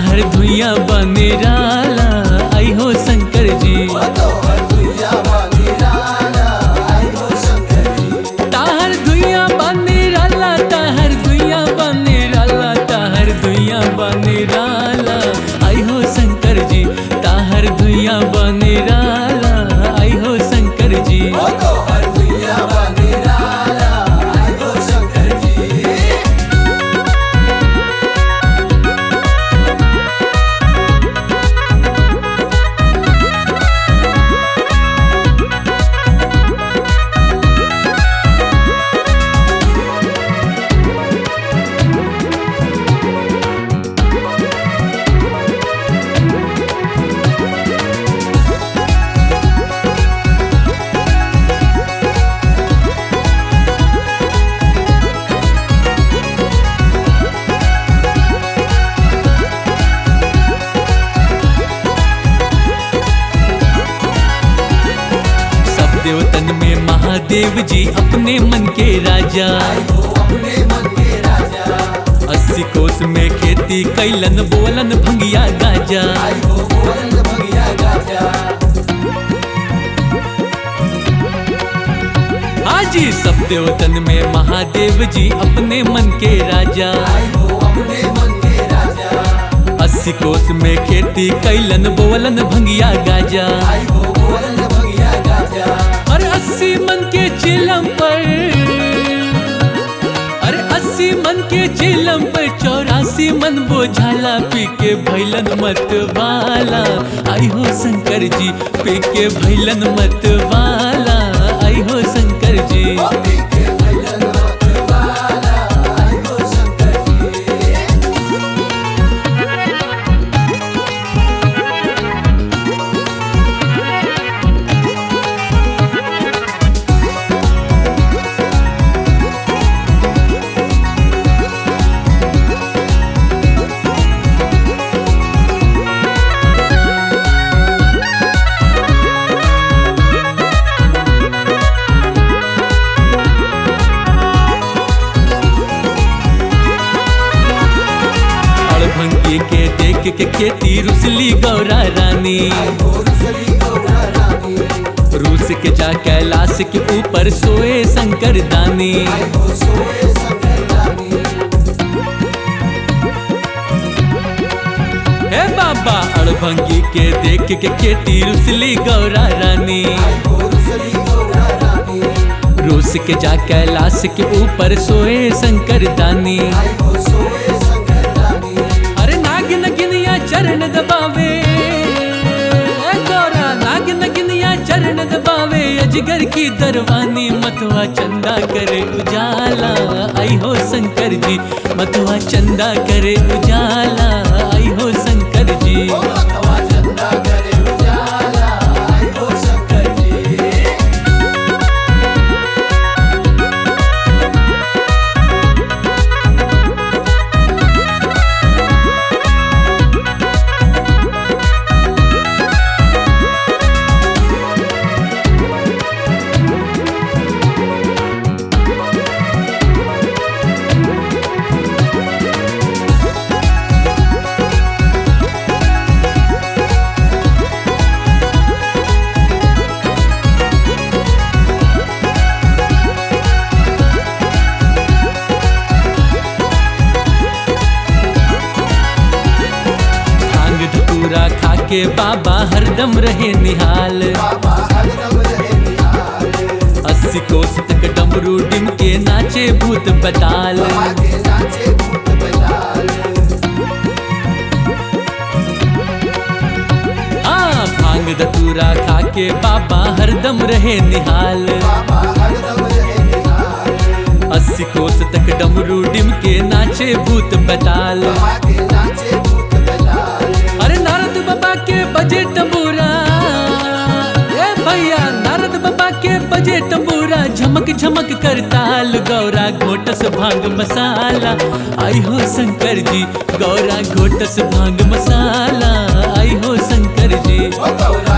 ताहर धुइया बने राला आई हो शंकर जी ताहर धुइया बने राला ताहर धुइया बने राला ताहर धुइया बने राला आई हो शंकर जी ताहर धुइया बने राला आई हो शंकर जी सब देवतन में महादेव जी अपने मन के राजा अस्सी कोस में खेती कैलन बोलन भंगिया गाजा हाजी सब देवतन में महादेव जी अपने मन के राजा अस्सी कोस में खेती कैलन बोलन भंगिया गाजा अरे अस्सी मन के चिलम पर अरे अस्सी मन के चिलम पर चौरासी मन बोझाला पी के भैलन मत वाला आई हो शंकर जी पी के भैलन मत वाला आई हो शंकर जी अड़भंगी के देख के खेती रुसली गौरा रानी रूस के जा कैलाश के ऊपर सोए शंकर दानी हे बाबा अड़भंगी के देख के खेती रुसली गौरा रानी रूस के जा कैलाश के ऊपर सोए शंकर दानी अरे नाग नगिनिया चरण दबावे ए गौरा नाग नगिनिया चरण दबावे अजगर की दरवानी मतवा चंदा करे उजाला आई हो शंकर जी मतवा चंदा करे उजाला आई हो शंकर जी भांग धतूरा खा के बाबा हरदम रहे निहाल अस्सी कोस तक डमरू डिम के नाचे भूत बताल हाँ भांग धतूरा खा के बाबा हरदम रहे निहाल अस्सी कोस तक डमरू डिम के नाचे भूत बताल अरे नारद बाबा के बजे तंबूरा ए भैया नारद बाबा के बजे तंबूरा झमक झमक कर ताल गौरा घोटस भांग मसाला आई हो शंकर जी गौरा घोटस भांग मसाला आई हो शंकर जी गौरा